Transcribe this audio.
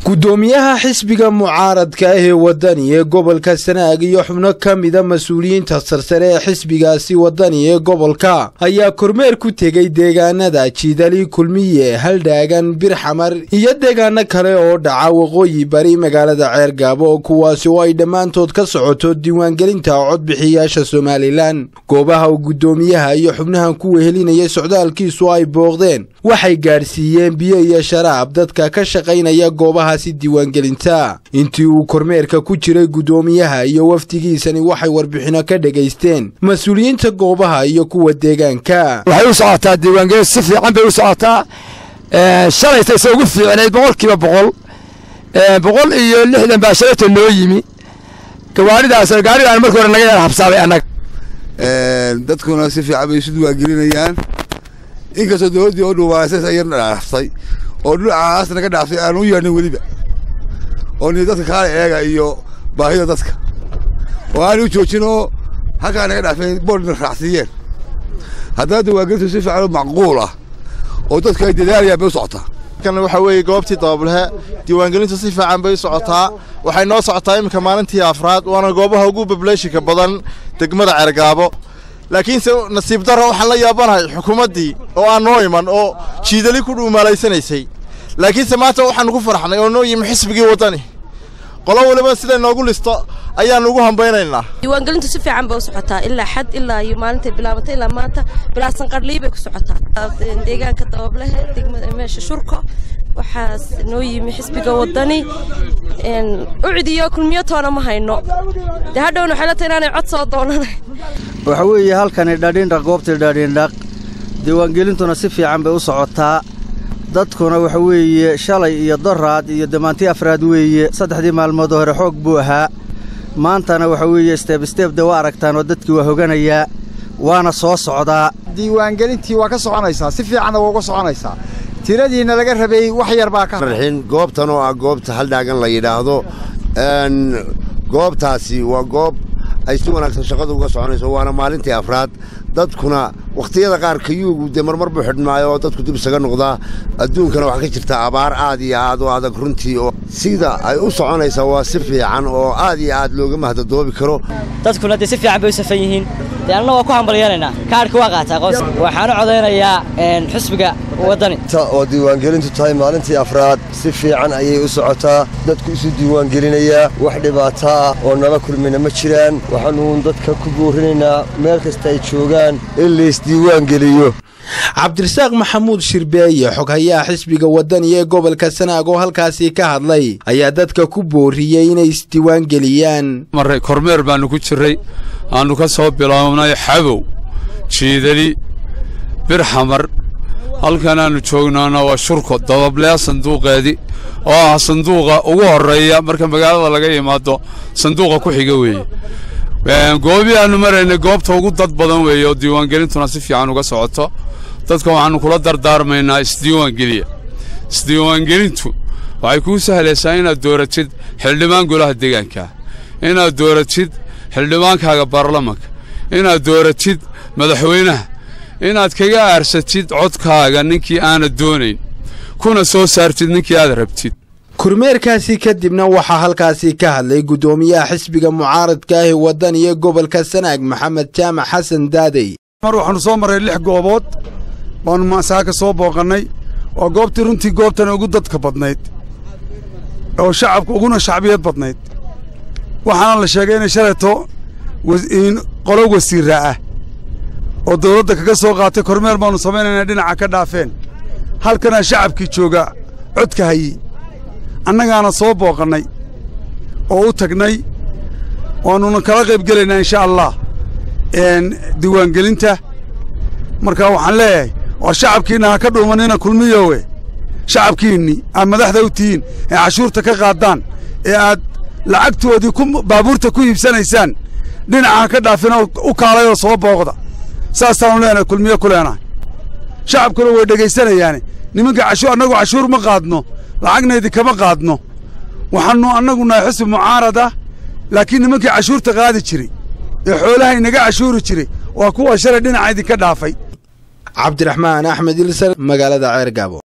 gudoomiyaha xisbiga mucaaradka ah ee wadani ee gobolka sanaag iyo xubno ka mida mas-uuliyiinta sarsare ee xisbigaasi wadani ee gobolka ayaa kormeer ku tegey deegaanada jiidali kulmiye haldhaagan birxamar iyo deegaano kale oo dhaca waqooyi bari magaalada ceergaabo kuwaasi oo ay dhammaantood ka socoto diiwaangelinta codbixiyaasha somalilan goobaha uu gudoomiyaha iyo xubnahan ku wehelinayay socdaalkiisu ay booqdeen waxay gaadhsiiyeen biyo iyo sharaab dadka ka shaqaynaya goobahaasi diiwaangelinta intii uu kormeerka ku jiray gudoomiyaha iyo wafdigiisani waxay warbixino ka dhegaysteen mas-uuliyiinta goobaha iyo kuwa deegaanka waxay u socotaa diiwaangelin si fiican bay u socotaa shalayta se ugu fiicnayd boqolkiiba boqol boqol iyo lixdan baa shalayta noo yimi gawaaridaas gaarigaan markii hore naga yar habsaabay annaga dadkuna si fiican bay isu diiwaangelinayaan inkastoo dowladdii oo dhuumaasas ayar dhaaftay oo dhinacaas naga dhaaftay aan u yeedhin weliba oo ni dadka kaala eega iyo baahida dadka oo aanay u joojin oo halkaa naga dhaafeen boodhna raacsiiyeen haddana diiwaangelintu si fiican oo macquul ah oo dadku ay dadaalayaan bay u socotaa kan waxa weeye goobtii dabablehe diiwaangelintu si fiican bay u socotaa waxay noo socotaa iminka maalintii afraad waana goobaha ugu bableeshika badan degmada ceergaabo laakiinse nasiib darro waxaan la yaabanahay xukuumaddii oo aan noo iman oo jiidali ku dhuumaalaysanaysay laakiinse maanta waxaanu ku farxnay oo noo yimi xisbigii waddani qolo waliba siday noogu listo ayaanu ugu hambaynaynaa diiwaangelintu si fiican bay u socotaa ilaa xad ilaa iyo maalintay bilaabatay ilaa maanta bilaasan qadhlii bay ku socotaa deegaanka dabablehe degmada meesha shurko waxaas noo yimi xisbiga waddani ucidiyo kulmiyo toona ma hayno dee hadhowna waxay la tahay inaanay cod soo doonanayn waxa weeye halkani dhadhindhaq goobtii dhadhindhaq diiwaangelintuna si fiican bay u socotaa dadkuna waxa weeye shalay iyo doraad iyo damaantii afraad weeye saddexdii maalmoodoo hore xoog buu ahaa maantana waxa weeye steeb steeb de waa aragtaan oo dadkii waa hoganayaa waana soo socdaa diiwaangelintii waa ka soconaysaa si fiicanna waa uga soconaysaa tiradiina laga rabay wax yar baa ka marxin goobtan oo ah goobta haldhaagan la yidhaahdo goobtaasi waa goob ay si wanaagsan shaqadu uga soconayso waana maalintii afraad dadkuna wakhtiyada qaar kayuugu dee marmar buu xidhmaayo oo dadku dib isaga noqdaa adduunkana waxaa ka jirta abaar aad iyo aad u adag runtii oo sida ay u soconaysaa waa si fiican oo aad iyo aad looga mahdadoobi karo dadkuna dee si fiican bay u safan yihiin dee annana waa ku hambalyeelaynaa kaadhka waa qaataa qoos waxaanu codaynayaa xusbiga waddani oo diiwaangelintu tahay maalintii afraad si fiican ayay u socotaa dadku isu diiwaangelinayaa wax dhibaato ah oo nala kulmina ma jiraan waxaanuun dadka ku boorinaynaa meel kasta ay joogaan in laysdiiwaangeliyo cabdirasaaq maxamuud shirbeeye xoghayaha xisbiga waddani ee gobolka sanaag oo halkaasii ka hadlay ayaa dadka ku booriyey inay isdiiwaangeliyaan marray kormeer baannu ku jirray aannu ka soo bilownay xabow jiidali birxamar halkanaannu joognaana waa shurko dabableya sanduuqeedii oo ah sanduuqa ugu horreeya marka magaalada laga yimaado sanduuqa ku xiga weeye goobii aannu maraynay goobta ugu dad badan weeye oo diiwaangelintuna si fiican uga socoto dadka waxaannu kula dardaarmaynaa isdiiwaangeliya isdiiwaangelintu waxay kuu sahlaysaa inaad dooratid xildhibaan golaha deegaankaa inaad dooratid xildhibaankaaga baarlamanka inaad dooratid madaxweynaha inaad kaga aarsatid codkaaga ninkii aanad doonayn kuna soo saartid ninkii aad rabtid kormeerkaasi kadibna waxaa halkaasi ka hadlay guddoomiyaha xisbiga mucaaradka ah ee waddani ee gobolka sanaag maxamed jaamac xasan daadey mar waxaannu soo marray lix goobood baannu maasaaka soo booqannay waa goobtii runtii goobtana ugu dadka badnayd oo shacabka uguna shacbiyad badnayd waxaana la sheegay inay shalayto qolo wasiirra ah oo dawladda kaga soo qaatay kormeer baannu samaynaynaa dhinaca ka dhaafeen halkanaa shacabkii jooga codka hayey annagaana soo booqannay oo u tagnay waannuna kala qayb gelaynaa insha allah diiwaangelinta marka waxaan leeyahay war shacabkiinna ha ka dhuumanina kulmiyowe shacabkiinnii aad madaxda u tihiin ee cashuurta ka qaaddaan ee aad lacagtoodii baabuurta ku iibsanaysaan dhinaca ha ka dhaafin oo u kaalay oo soo booqda saasaannu leenahay kulmiyo ku leenahay shacabkuna way dhegaysanayaane nimanka cashuur annagu cashuur ma qaadno lacagnaydii kama qaadno waxaannu annagu nahay xusbi mucaarad ah laakiin nimankii cashuurta qaadi jiray ee xoolaha inaga cashuuri jiray waa kuwa shalay dhinaca idinka dhaafay cabdiraxmaan axmed ilsar magaalada ceergaabo